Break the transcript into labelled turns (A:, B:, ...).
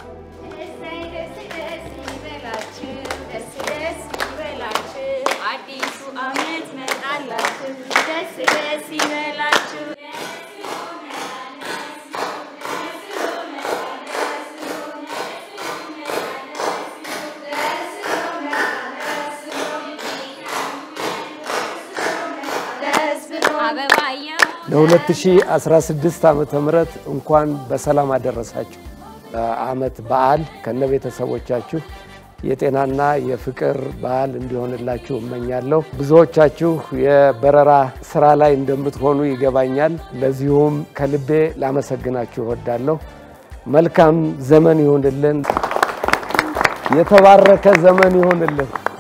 A: እሰይ ደስ ደስ ይበላችሁ፣ ደስ ደስ ይበላችሁ፣ አዲሱ ዓመት መጣላችሁ፣ ደስ ደስ ይበላችሁ። አበባየው
B: ለ2016 ዓመተ ምህረት እንኳን በሰላም አደረሳችሁ። ዓመት በዓል ከነ ቤተሰቦቻችሁ የጤናና የፍቅር በዓል እንዲሆንላችሁ እመኛለሁ። ብዙዎቻችሁ የበረራ ስራ ላይ እንደምትሆኑ ይገባኛል። ለዚሁም ከልቤ ላመሰግናችሁ እወዳለሁ። መልካም ዘመን ይሁንልን። የተባረከ ዘመን ይሁንልን።